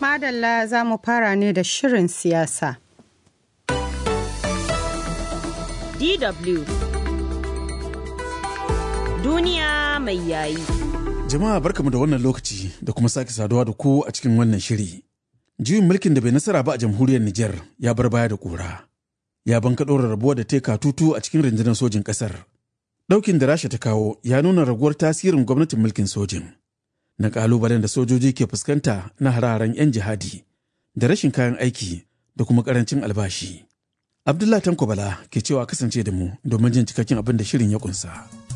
madalla za mu fara ne da shirin siyasa. DW Duniya mai yayi. Jama'a barkamu da wannan lokaci da kuma sake saduwa da ku a cikin wannan shiri. Juyin mulkin da bai nasara ba a jamhuriyar Nijar ya bar baya da ƙura. Ya banka ɗora rabuwa da teka tutu a cikin rundunar sojin ƙasar. Ɗaukin da Rasha ta kawo ya nuna raguwar tasirin gwamnatin mulkin sojin. Na ƙalubalen da sojoji ke fuskanta na hararen 'yan jihadi da rashin kayan aiki da kuma ƙarancin albashi. Abdullah Tanko Bala ke cewa kasance da mu domin jin cikakken abin da shirin ya kunsa.